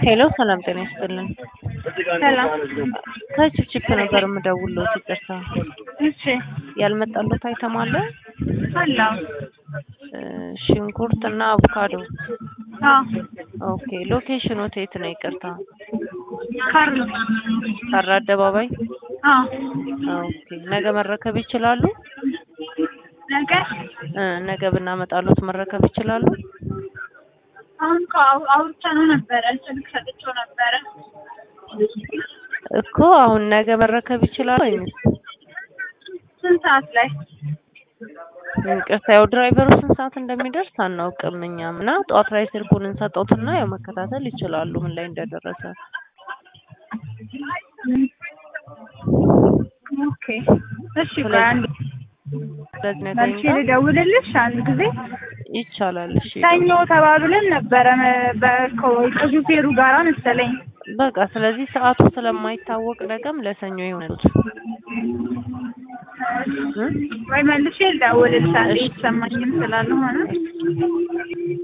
ሄሎ ሰላም ጤና ይስጥልን። ሰላም። ከችፕችፕ ነበር የምደውልዎት። ይቅርታ እሺ ያልመጣልዎት አይተም አለ? አላው እ ሽንኩርት እና አቮካዶ። አዎ ኦኬ ሎኬሽኖት የት ነው? ይቅርታ ካርሎ ካራ አደባባይ። አዎ ኦኬ ነገ መረከብ ይችላሉ? ነገ እ ነገ ብናመጣልዎት መረከብ ይችላሉ? አሁን እኮ አው- አውርተነው ነበረ ስልክ ሰጥቼው ነበረ። እኮ አሁን ነገ መረከብ ይችላሉ ወይስ? ስንት ሰዓት ላይ? ይቅርታ ያው ድራይቨሩ ስንት ሰዓት እንደሚደርስ አናውቅም እኛም እና ጠዋት ላይ ስልኩን እንሰጠውትና ያው መከታተል ይችላሉ ምን ላይ እንደደረሰ። ኦኬ እሺ ቆይ አንድ ስለዚህ ነገ መልሼ ይምጣ ልደውልልሽ አንድ ጊዜ ይቻላል። እሺ ሰኞ ተባብለን ነበረ በሹፌሩ ጋራ መሰለኝ። በቃ ስለዚህ ሰዓቱ ስለማይታወቅ ነገም ለሰኞ ይሆናል። እ? ወይ መልሼ ልደውልልሽ አንዴ እሺ። የተሰማኝም ስላልሆነ